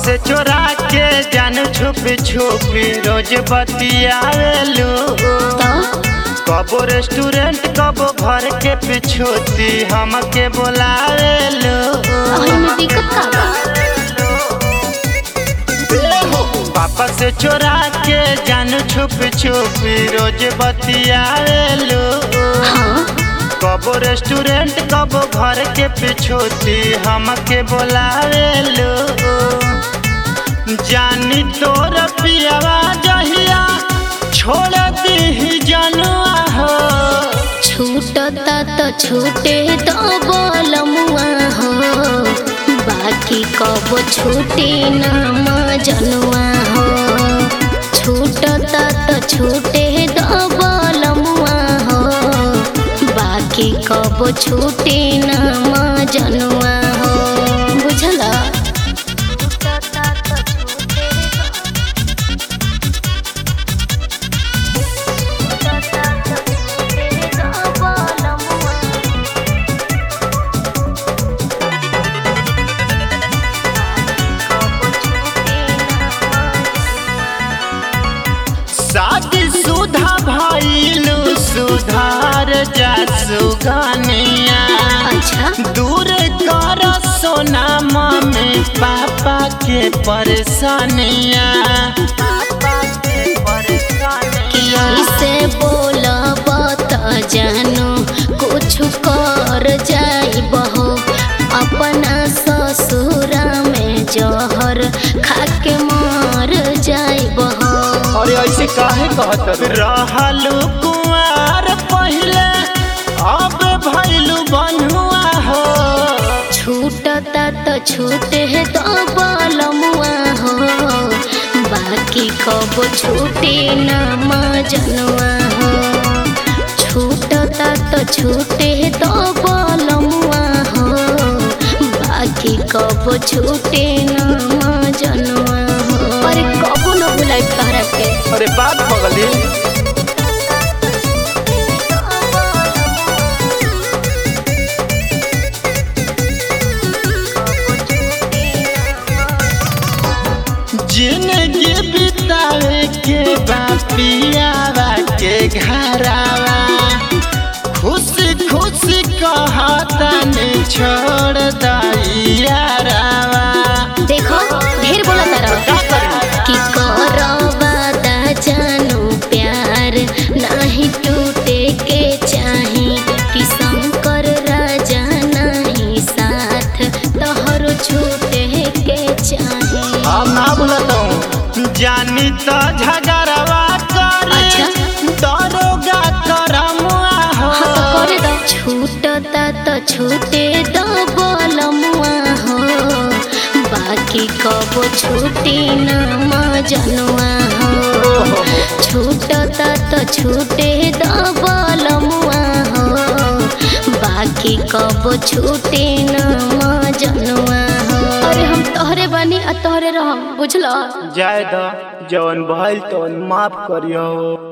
से चोरा के जान छुप छुप रोज बतियावेलू तो कबो रेस्टोरेंट कबो घर के पिछोती हमके बोलावेलू अही में दिक्कत का बा पापा से चोरा के जान छुप छुप रोज बतियावेलू हाँ कबो रेस्टोरेंट कबो घर के पिछोती हमके बोलावेलू जानी तोर पियावा जहिया छोड़ दी जनुआ हो छूटता तो छूटे तो बोलमुआ हो बाकी कब छूटे नाम जनुआ हो छूटता तो छूटे तो बोलमुआ हो बाकी कब छूटे नाम जनुआ हो बुझला शादी सुधा भइलू सुधार जा सुगनिया अच्छा दूर कर सोना मम्मी पापा के परेशानिया कैसे बोलब त जानू कुछ कर जाइब हो अपना ससुरा में जहर खाके मर जाइब हो अरे ऐसे काहे कहत रहलू कुआर पहिले अब भइलू बन्हुआ हो छूटता तो छूटे तो बलमुआ हो बाकी कब छूटे नाम जनुआ हो छूटता तो छूटे तो बलमुआ हो बाकी कब छूटे नाम जनुआ हो अरे कबो न बुलाई तहरा के अरे बात पगली जिंदगी बितावे के बापियावा के घरावा खुश खुश कहता ने छोड़ दैयारावा देखो ढेर बोला तारा कि करवादा जानू प्यार नहीं टूटे के चाही कि शंकर राजा नहीं साथ तोहरो छूटे के चाही हम ना बोलता हूँ जानी तो झगड़वा करे अच्छा। दरोगा करमुआ हो हाँ तो करे दो छूटता तो छूटे दो बोलमुआ हो बाकी कब छूटे नाम जनुआ हो छूटता तो छूटे दो बोलमुआ हो बाकी कब छूटे नाम जनुआ हो अरे हम तोहरे बनी आ तोहरे रहम बुझलो जाय द जवन भइल तो माफ करियो